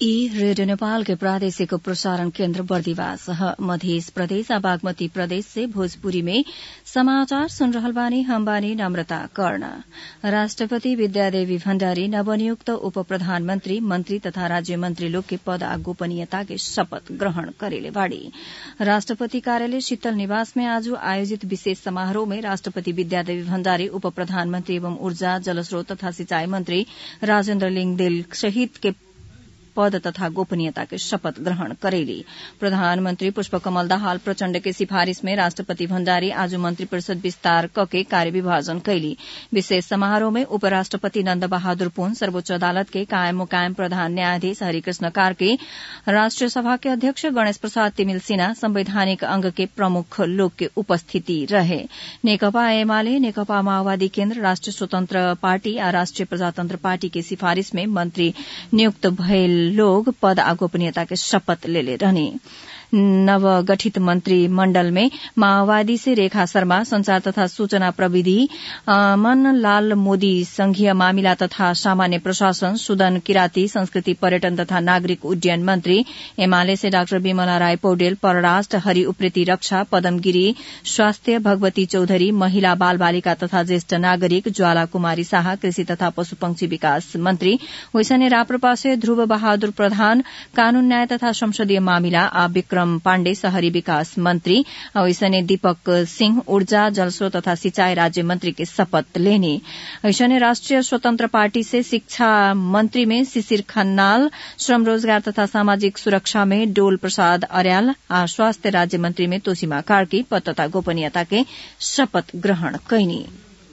ई रेडियो नेपाल के प्रादेशिक प्रसारण केन्द्र बर्दिवास मध्य प्रदेश आ बागमती प्रदेश से भोजपुरी में समाचार सुन रहल बानी हम बानी नम्रता कर्ण राष्ट्रपति विद्यादेवी भण्डारी नवनियुक्त उप प्रधानमन्त्री मन्त्री तथा राज्य मन्त्री लोग के पद आ गोपनीयता के शपथ ग्रहण करेले बाड़ी राष्ट्रपति कार्यालय शीतल निवास में आज आयोजित विशेष समारोह में राष्ट्रपति विद्यादेवी भण्डारी उप प्रधानमन्त्री एवं ऊर्जा जलस्रोत तथा सिंचाई मन्त्री राजेन्द्र लिङदेल सहित के पद तथा गोपनीयता के शपथ ग्रहण करेली प्रधानमन्त्री पुष्पकमल दाहाल प्रचण्ड के सिफारिश में राष्ट्रपति भण्डारी आज मन्त्री परिषद विस्तार कके कार्य विभाजन कैली विशेष समारोह में उपराष्ट्रपति नन्द बहादुर पुन सर्वोच्च अदालत के कायम मुकायम प्रधान न्यायाधीश हरिकृष्ण कार्के राष्ट्रिय सभा के अध्यक्ष गणेश प्रसाद तिमिल सिन्हा संवैधानिक अंग के प्रमुख लोग के उपस्थिति रहे नेकपा एमाले नेकपा माओवादी केन्द्र राष्ट्रिय स्वतन्त्र पार्टी आ राष्ट्रिय प्रजातन्त्र पार्टी के सिफारिश में मन्त्री नियुक्त भएल लोग पद आ गोपनीयता के शपथ लेले रहने नवगठित मंत्रिमण्डल में माओवादी से रेखा शर्मा संचार तथा सूचना प्रविधि मनलाल मोदी संघीय मामिला तथा सामान्य प्रशासन सुदन किराती संस्कृति पर्यटन तथा नागरिक उड्डयन मंत्री एमाले से डाक्टर विमला राय पौडेल परराष्ट्र हरि उप्रेती रक्षा पदम गिरी स्वास्थ्य भगवती चौधरी महिला बाल बालिका तथा ज्येष्ठ नागरिक ज्वाला कुमारी शाह कृषि तथा पशुपक्षी विकास मंत्री वैसने राप्रपा से ध्रुव बहादुर प्रधान कानून न्याय तथा संसदीय मामिला आ विक्रम पाण्डे शहरी विकास मंत्री ऐसने दीपक सिंह ऊर्जा जलस्रोत तथा सिंचाई राज्य मंत्री के शपथ लेने ऐसने राष्ट्रिय स्वतंत्र पार्टी से शिक्षा मंत्री में शिशिर खन्नाल श्रम रोजगार तथा सामाजिक सुरक्षा में डोल प्रसाद अर्याल आ स्वास्थ्य राज्य मंत्री में तोसीमा कार्की पद तथा गोपनीयता के शपथ ग्रहण कैनी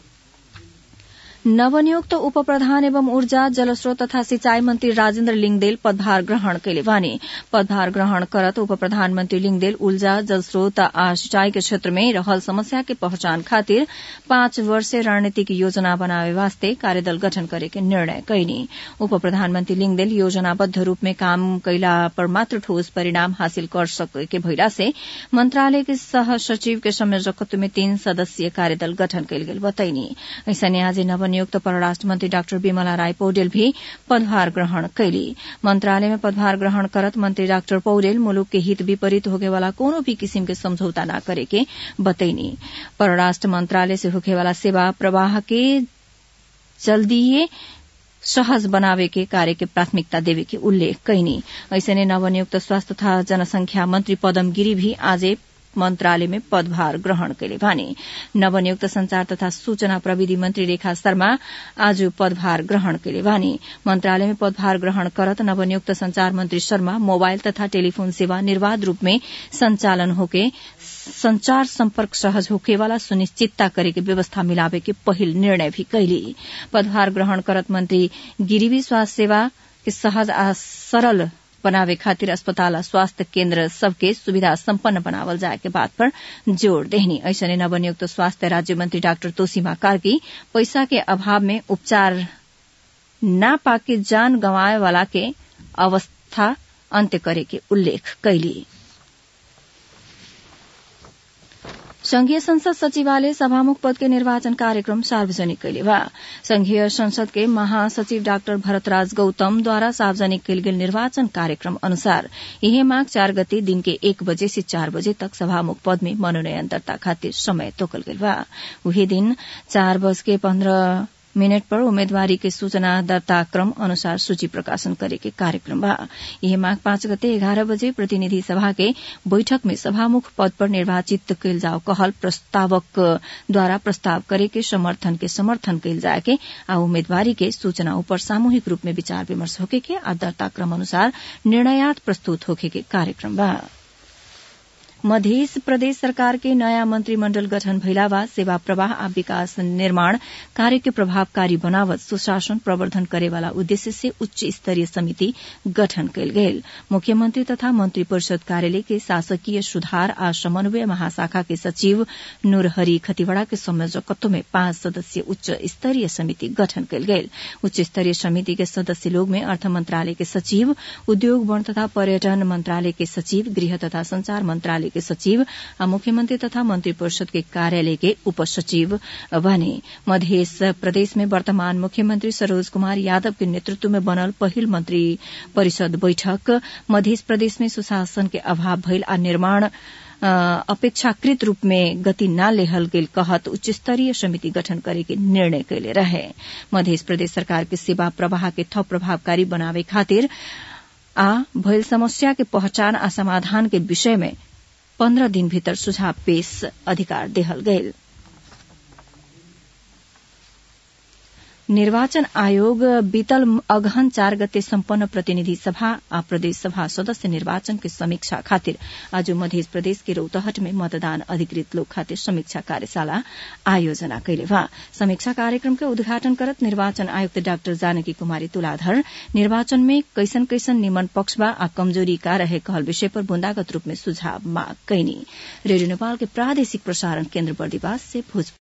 नवनियुक्त उप प्रधान एवं ऊर्जा जलस्रोत तथा सिंचाई मंत्री राजेन्द्र लिङदेल पदभार ग्रहण कैले वाने पदभार ग्रहण करत उप प्रधानमन्त्री लिङदेल ऊर्जा जलस्रोत आ सिंचाई के क्षेत्र में रहल समस्या के पहचान खातिर पाँच वर्षीय रणनीतिक योजना बनावे वास्ते कार्यदल गठन करे के निर्णय कैनी उप प्रधानमन्त्री लिङदेल योजनाबद्ध रूप में काम कैला पर मात्र ठोस परिणाम हासिल कर सके भइला से मंत्रालय के सह सचिव के संयोजकत्व में तीन सदस्यीय कार्यदल गठन कैल गेल बताइनी ऐसने आज नवनियुक्त परराष्ट्र मंत्री डाक्टर विमला राय पौडेल भी पदभार ग्रहण कैली मंत्रालय में पदभार ग्रहण करत मंत्री डाक्टर पौडेल मुलुक के हित विपरीत होगे वाला कोनो भी किसिम के समझौता न करे के बतैनी परराष्ट्र मंत्रालय से होखे वाला सेवा प्रवाह के जल्दीए सहज बनावे के कार्य के प्राथमिकता देवे के उल्लेख कैनी ऐसने नवनियुक्त स्वास्थ्य तथा जनसंख्या मंत्री पदम गिरी भी आज मंत्रालय में पदभार ग्रहण कैले भने नवनियुक्त संचार तथा सूचना प्रविधि मंत्री रेखा शर्मा आज पदभार ग्रहण कैले भने मंत्रालय में पदभार ग्रहण करत नवनियुक्त संचार मंत्री शर्मा मोबाइल तथा टेलीफोन सेवा निर्वाध रूप में संचालन होके संचार संपर्क सहज होके वाला सुनिश्चितता करे के व्यवस्था मिलावे के पहिल निर्णय भी कैली पदभार ग्रहण करत मंत्री गिरिवी स्वास्थ्य सेवा के सहज आ सरल बनावे खातिर अस्पताल आ स्वास्थ्य केन्द्र सबके सुविधा सम्पन्न बनावल जाए के बात पर जोड़ देहनी ऐसने नवनियुक्त स्वास्थ्य राज्य मंत्री डाक्टर तोसीमा कार्की पैसा के अभाव में उपचार न पाके जान गंवाए वाला के अवस्था अन्त्य करे के उल्लेख कैली संघीय संसद सचिवालय सभामुख पद के निर्वाचन कार्यक्रम सार्वजनिक कैले बा संघीय संसद के महासचिव डाक्टर भरतराज गौतम द्वारा सार्वजनिक कैल गेल निर्वाचन कार्यक्रम अनुसार यही माघ चार गते दिन के एक बजे से चार बजे तक सभामुख पद में मनोनयन दर्ता खातिर समय तोकल गेल बा उही दिन चार बज के पन्ध्र मिनट पर उम्मेदवारी के सूचना दर्ता क्रम अनुसार सूची प्रकाशन करे के कार्यक्रम बा यह माघ पाँच गते एघारह बजे प्रतिनिधि सभा के बैठक में सभामुख पद पर निर्वाचित कैल जाओ कहल प्रस्तावक द्वारा प्रस्ताव करे के समर्थन के समर्थन कैल जाए के आ उम्मेदवारी के सूचना ऊपर सामूहिक रूप में विचार विमर्श होके के आ दर्ता क्रम अनुसार निर्णयात प्रस्तुत होके के कार्यक्रम बा मध्य प्रदेश सरकार के नयाँ मंत्रिमण्डल गठन भइला बाद सेवा प्रवाह आ विकास निर्माण कार्य के प्रभावकारी बनावत सुशासन प्रवर्धन करेवाला उद्देश्य से उच्च स्तरीय समिति गठन कयल गेल मुख्यमंत्री तथा मंत्री परिषद कार्यालय के शासकीय सुधार आ समन्वय महाशाखा के सचिव नूरहरी खतिवड़ा के संयोजकत्व में पांच सदस्यीय उच्च स्तरीय समिति गठन कयल गेल उच्च स्तरीय समिति के सदस्य लोग में अर्थ मंत्रालय के सचिव उद्योग वन तथा पर्यटन मंत्रालय के सचिव गृह तथा संचार मंत्रालय कार्यालय के सचिव आ मुख्यमंत्री तथा मंत्री परिषद के कार्यालय के उपसचिव बने मध्य प्रदेश में वर्तमान मुख्यमंत्री सरोज कुमार यादव के नेतृत्व में बनल पहिल मंत्री परिषद बैठक मध्य प्रदेश में सुशासन के अभाव भइल आ निर्माण अपेक्षाकृत रूप में गति न लेहल गेल कहत उच्च स्तरीय समिति गठन करे के निर्णय कैले रहे मध्य प्रदेश सरकार के सेवा प्रवाह के थप प्रभावकारी बनावे खातिर आ भइल समस्या के पहचान आ समाधान के विषय में पन्ध्र दिन भीतर सुझाव पेश अधिकार देहल गयल निर्वाचन आयोग बीतल अगहन चार गते सम्पन्न प्रतिनिधि सभा आ प्रदेश सभा सदस्य निर्वाचन के समीक्षा खातिर आज मध्य प्रदेश के रौतहट में मतदान अधिकृत लोग खातिर समीक्षा कार्यशाला आयोजना कैले बा समीक्षा कार्यक्रम के उद्घाटन करत निर्वाचन आयुक्त डाक्टर जानकी कुमारी तुलाधर निर्वाचन में कैसन कैसन निमन पक्ष बा आ कमजोरी का रहे कहल विषय पर बुंदागत रूप में सुझाव मांग कैनी रेडियो नेपाल के प्रादेशिक प्रसारण केन्द्र बर्दिवास से भोजपुर